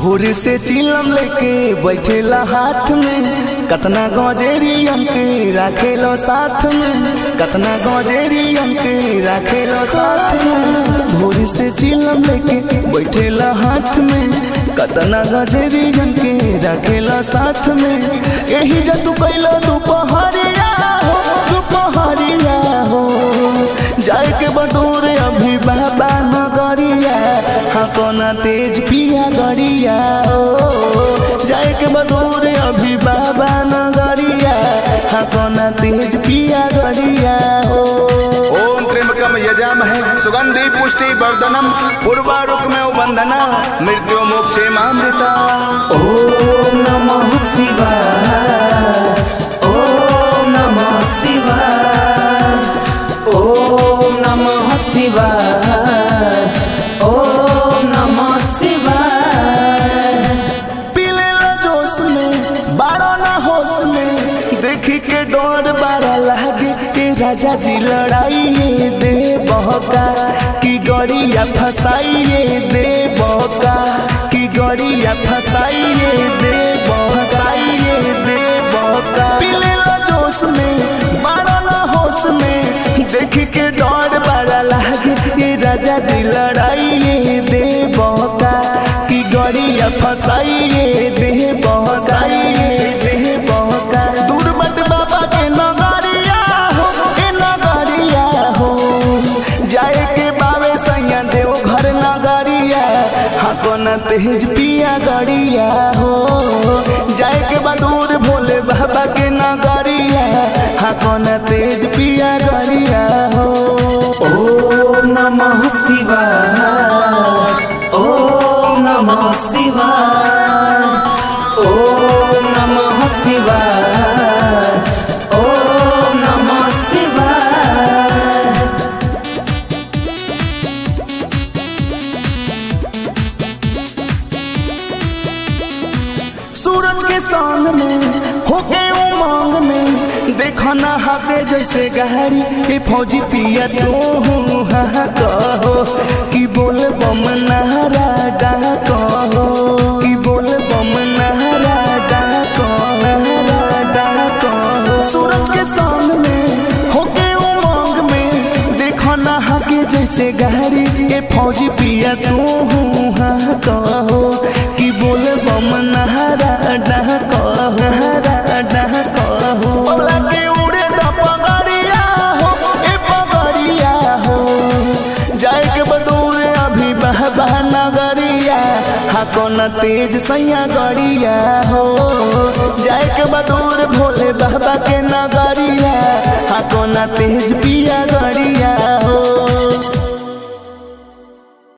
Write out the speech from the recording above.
भोर से चिलम लेके बैठेला हाथ में कतना गौजेरी के राखेलो साथ में कतना गौजेरी के राखेलो साथ में भोर से चिलम लेके बैठेला हाथ में कतना गौजेरी के राखेला साथ में यही जतु कैलो दोपहरिया हो दोपहरिया हो जाए के बदूर अभी बाबा नगरिया हाँ कोना तेज पिया गरिया हो जाए के बदूर अभी बाबा नगरिया हाँ कोना तेज पिया गरिया हो ओम त्र्यंबकम यजामहे सुगंधि पुष्टि वर्धनम पूर्वारुक में बंधना मृत्यु मोक्षे मामृता ओम नमः शिवाय ओम नमः शिवाय ओम नमः शिवाय ओम नमः शिवाय पीले ला जोश में बारो ना होश में देखी के डोर बारा लागे के राजा जी लड़ाइए दे बहका की गड़िया फसाइए दे बहका की गड़िया फसाइए दे फसाइए दे बहका पीले ला जोश में बारो ना होश में देखी के डोर बारा लागे के राजा जी लड़ाइए दे बहका की गड़िया फसाइए दे बहसाइए दे बहका दूर मत बाबा के नगरिया हो ए नगरिया हो जाए के बावे सैया देव घर नगरिया हाँ न तेज पिया गड़िया हो जाए के बदूर भोले बाबा के नगरिया हाँ न तेज पिया गड़िया हो ओम नमः शिवाय ओम नमः शिवाय ओम नमः शिवाय ओम नमः शिवाय सूरज के संग में होके उमंग में देखो ना हाथे जैसे गहरी के फौजी पिया तू हूँ हाँ कहो कि बोल बम नहरा डा कहो कि बोल बम नहरा डा कहो डा कहो सूरज के संग में होके उमंग में देखो ना हाके जैसे गहरी के फौजी पिया तू हूँ हाँ कहो कि बोल बम नहरा डह कहो नहरा डह कहो बोला के उड़े द पगड़िया हो ए पगड़िया हो जाए के बदूर अभी बहबा नगरिया हाँ कौन तेज सैया गड़िया हो जाए के बदूर भोले बाबा के नगरिया हाँ कौन तेज पिया गड़िया हो